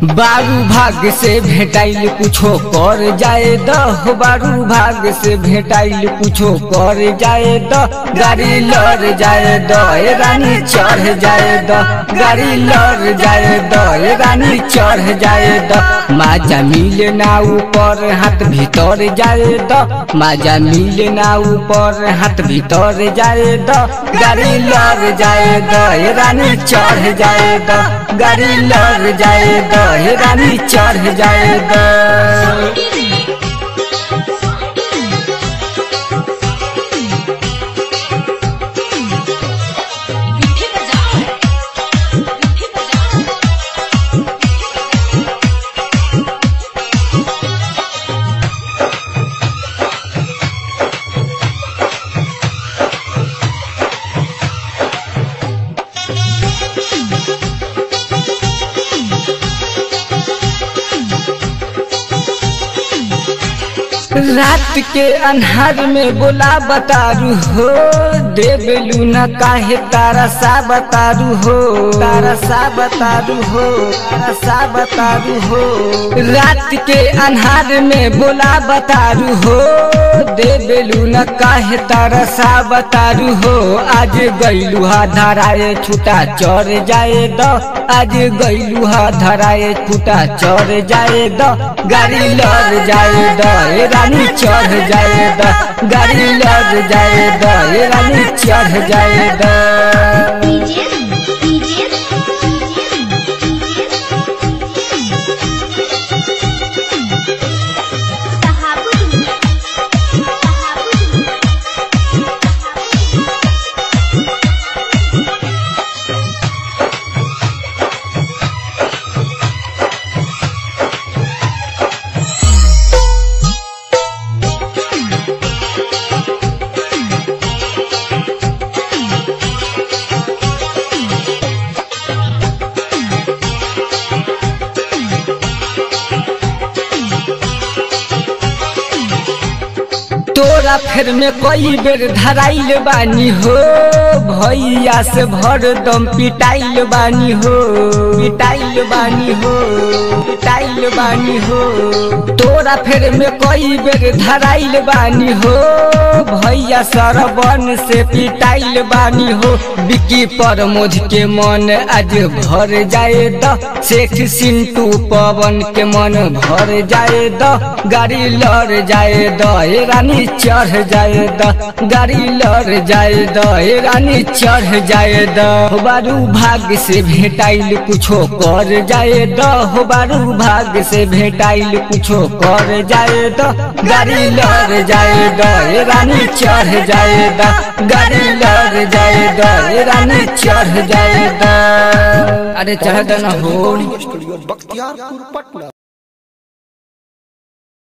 बारू भाग से भेटाइल कुछो कर जाए द हो बारू भाग से भेटाइल कुछो कर जाए द गाड़ी लड़ जाए द ए रानी चढ़ जाए द गाड़ी लड़ जाए द ए रानी चढ़ जाए द माजा मिले ना ऊपर हाथ भीतर जाए द माजा मिले ना ऊपर हाथ भीतर जाए द गाड़ी लड़ जाए द ए रानी चढ़ जाए द गाड़ी लड़ जाए द हे रानी चढ़ जाए द विधि बजाओ विधि बजाओ रात के अन्हार में बोला बतारू हो देवलू न काहे तारा सा बतारू हो तारा सा बतारू हो तारा सा बतारू हो रात के अन्हार में बोला बतारू हो देवलू न काहे तारा सा बतारू हो आज गईलू हा धराए छूटा चढ़ जाए द आज गईलू हा धराए छूटा चढ़ जाए द गाड़ी लड़ जाए द ए रानी चढ़ जाए द गाड़ी लड़ जाए द ए रानी चढ़ जाए द डीजे डीजे तहाबुद तहाबुद तोरा फेर में कई बेर धराइल बानी हो भैया से भर दम पिटाइल बानी हो पिटाइल बानी हो पिटाइल बानी हो तोरा फेर में कई बेर धराइल बानी हो भैया सरबन से पिटाइल बानी हो बिकी पर मोझ के मन आज भर जाए द शेख सिंटू पवन के मन भर जाए द गाड़ी लड़ जाए द ए रानी चढ़ जाए द गाड़ी लड़ जाए द ए रानी चढ़ जाए द हो बारू भाग से भेटाइल कुछो कर जाए द हो बारू भाग से भेटाइल कुछो कर जाए द गाड़ी लड़ जाए द ए रानी चढ़ जाए द गाड़ी लड़ जाए द ए रानी चढ़ जाए द अरे चढ़ न हो स्टूडियो बख्तियारपुर पटना